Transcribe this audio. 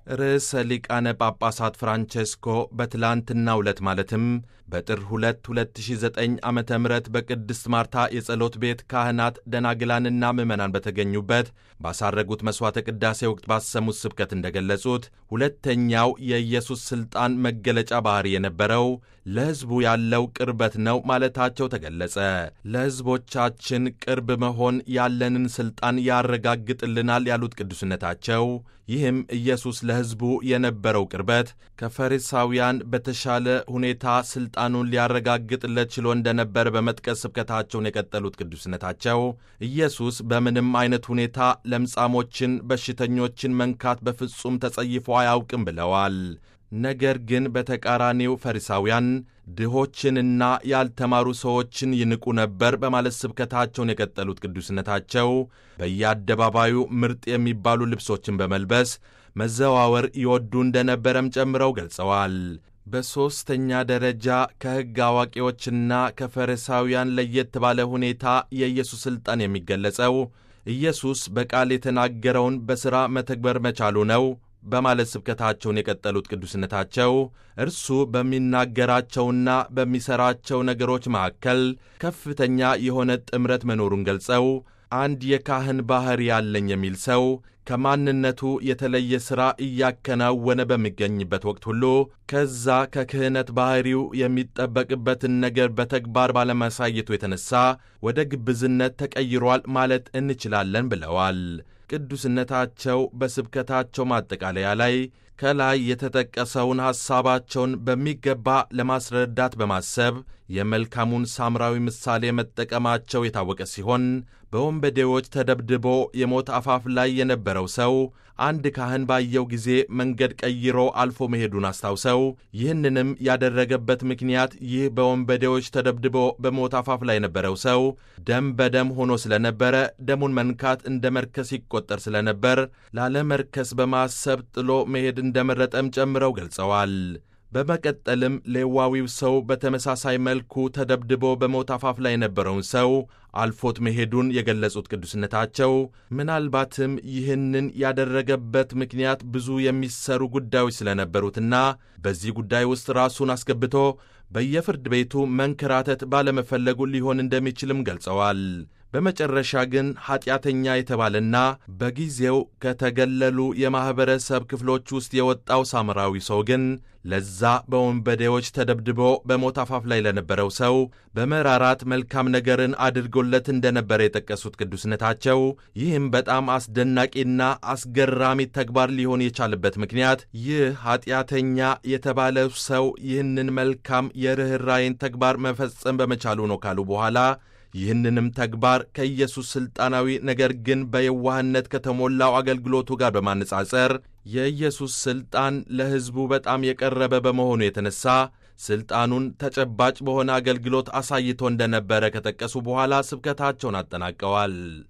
ርዕሰ ሊቃነ ጳጳሳት ፍራንቼስኮ በትላንትናው ዕለት ማለትም በጥር 2 2009 ዓ ም በቅድስት ማርታ የጸሎት ቤት ካህናት ደናግላንና ምዕመናን በተገኙበት ባሳረጉት መሥዋዕተ ቅዳሴ ወቅት ባሰሙት ስብከት እንደገለጹት ሁለተኛው የኢየሱስ ሥልጣን መገለጫ ባሕሪ የነበረው ለሕዝቡ ያለው ቅርበት ነው ማለታቸው ተገለጸ። ለሕዝቦቻችን ቅርብ መሆን ያለንን ሥልጣን ያረጋግጥልናል ያሉት ቅዱስነታቸው ይህም ኢየሱስ ለሕዝቡ የነበረው ቅርበት ከፈሪሳውያን በተሻለ ሁኔታ ሥልጣኑን ሊያረጋግጥለት ችሎ እንደነበረ በመጥቀስ ስብከታቸውን የቀጠሉት ቅዱስነታቸው ኢየሱስ በምንም አይነት ሁኔታ ለምጻሞችን፣ በሽተኞችን መንካት በፍጹም ተጸይፎ አያውቅም ብለዋል። ነገር ግን በተቃራኒው ፈሪሳውያን ድሆችንና ያልተማሩ ሰዎችን ይንቁ ነበር በማለት ስብከታቸውን የቀጠሉት ቅዱስነታቸው በየአደባባዩ ምርጥ የሚባሉ ልብሶችን በመልበስ መዘዋወር ይወዱ እንደነበረም ጨምረው ገልጸዋል። በሦስተኛ ደረጃ ከሕግ አዋቂዎችና ከፈሪሳውያን ለየት ባለ ሁኔታ የኢየሱስ ሥልጣን የሚገለጸው ኢየሱስ በቃል የተናገረውን በሥራ መተግበር መቻሉ ነው በማለት ስብከታቸውን የቀጠሉት ቅዱስነታቸው እርሱ በሚናገራቸውና በሚሠራቸው ነገሮች መካከል ከፍተኛ የሆነ ጥምረት መኖሩን ገልጸው አንድ የካህን ባሕሪ ያለኝ የሚል ሰው ከማንነቱ የተለየ ሥራ እያከናወነ በሚገኝበት ወቅት ሁሉ ከዛ ከክህነት ባሕሪው የሚጠበቅበትን ነገር በተግባር ባለማሳየቱ የተነሣ ወደ ግብዝነት ተቀይሯል ማለት እንችላለን ብለዋል። ቅዱስነታቸው በስብከታቸው ማጠቃለያ ላይ ከላይ የተጠቀሰውን ሐሳባቸውን በሚገባ ለማስረዳት በማሰብ የመልካሙን ሳምራዊ ምሳሌ መጠቀማቸው የታወቀ ሲሆን በወንበዴዎች ተደብድቦ የሞት አፋፍ ላይ የነበረው ሰው አንድ ካህን ባየው ጊዜ መንገድ ቀይሮ አልፎ መሄዱን አስታውሰው ይህንንም ያደረገበት ምክንያት ይህ በወንበዴዎች ተደብድቦ በሞት አፋፍ ላይ የነበረው ሰው ደም በደም ሆኖ ስለነበረ ደሙን መንካት እንደ መርከስ ይቆጠር ስለነበር ላለመርከስ በማሰብ ጥሎ መሄድ እንደመረጠም ጨምረው ገልጸዋል። በመቀጠልም ሌዋዊው ሰው በተመሳሳይ መልኩ ተደብድቦ በሞት አፋፍ ላይ የነበረውን ሰው አልፎት መሄዱን የገለጹት ቅዱስነታቸው ምናልባትም ይህንን ያደረገበት ምክንያት ብዙ የሚሰሩ ጉዳዮች ስለነበሩትና በዚህ ጉዳይ ውስጥ ራሱን አስገብቶ በየፍርድ ቤቱ መንከራተት ባለመፈለጉ ሊሆን እንደሚችልም ገልጸዋል። በመጨረሻ ግን ኀጢአተኛ የተባለና በጊዜው ከተገለሉ የማኅበረሰብ ክፍሎች ውስጥ የወጣው ሳምራዊ ሰው ግን ለዛ በወንበዴዎች ተደብድቦ በሞት አፋፍ ላይ ለነበረው ሰው በመራራት መልካም ነገርን አድርጎለት እንደነበረ የጠቀሱት ቅዱስነታቸው ይህም በጣም አስደናቂና አስገራሚ ተግባር ሊሆን የቻለበት ምክንያት ይህ ኀጢአተኛ የተባለው ሰው ይህንን መልካም የርኅራይን ተግባር መፈጸም በመቻሉ ነው ካሉ በኋላ ይህንንም ተግባር ከኢየሱስ ሥልጣናዊ ነገር ግን በየዋህነት ከተሞላው አገልግሎቱ ጋር በማነጻጸር የኢየሱስ ሥልጣን ለሕዝቡ በጣም የቀረበ በመሆኑ የተነሣ ሥልጣኑን ተጨባጭ በሆነ አገልግሎት አሳይቶ እንደነበረ ከጠቀሱ በኋላ ስብከታቸውን አጠናቀዋል።